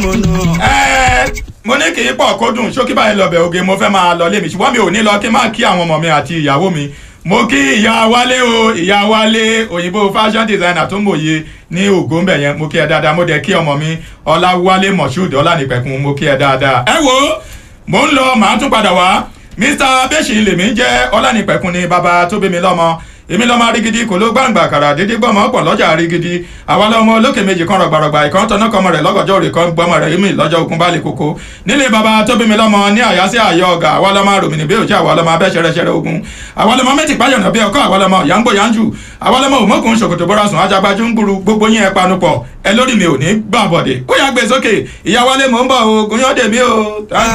múnú. Ẹ́, mo ní kì í pọ̀ kó dùn ṣókí báyìí lọ bẹ̀ oge mo fẹ́ máa lọ lé mi ṣùgbọ́n mi ò ní lọ kí n má kí àwọn ọmọ mi àti ìyàwó mi mo kí ìyá wálé o ìyá wálé òyìnbó fashion designer tó mòye ní ògo ńbẹ yẹn mo kí ẹ dáadáa mo dẹ̀ kí ọmọ mi ọláwálé moshood ọlánìpẹ̀kun mo kí ẹ dáadáa. ẹ wo mo ń lọ màá tún padà wá mr bẹ́sì lèmi jẹ́ ọlánìpẹ̀kun ni bàbá tó bí mi lọ́mọ èmi lọ́mọ arígidi kò ló gbàǹgbà kàrà dédé gbọ́mọ pọ̀ lọ́jà arígidi àwa lọ́mọ olókè méjì kan rọ̀gbàrọ̀gbà ìkan tọ́nà kọmọ rẹ̀ lọ́gọ́jọ́ rẹ̀ kan gbọ́mọ rẹ̀ èmi lọ́jọ́ ogun bá lè koko nílé baba tó bí mi lọ́mọ ní àyàsí àyọ ọ̀gá àwa lọ́mọ ròmìnì bí òjì àwa lọ́mọ abẹ́ ṣẹrẹṣẹrẹ ogun àwa lọ́mọ mẹ́tì páyọ̀nà bí ọkọ àwa lọ́mọ yàǹgbò yàǹjù àwa lọ́mọ òmókùn ṣòkòtò bọ́ra sùn ajagbájú ń gburu gbogbo yín ẹ panupọ̀ ẹ lórí mi ò ní gbàbọ̀dẹ̀ ó yà gbé sókè ìyá wálé mò ń bọ̀ o gúnyán dèmí o.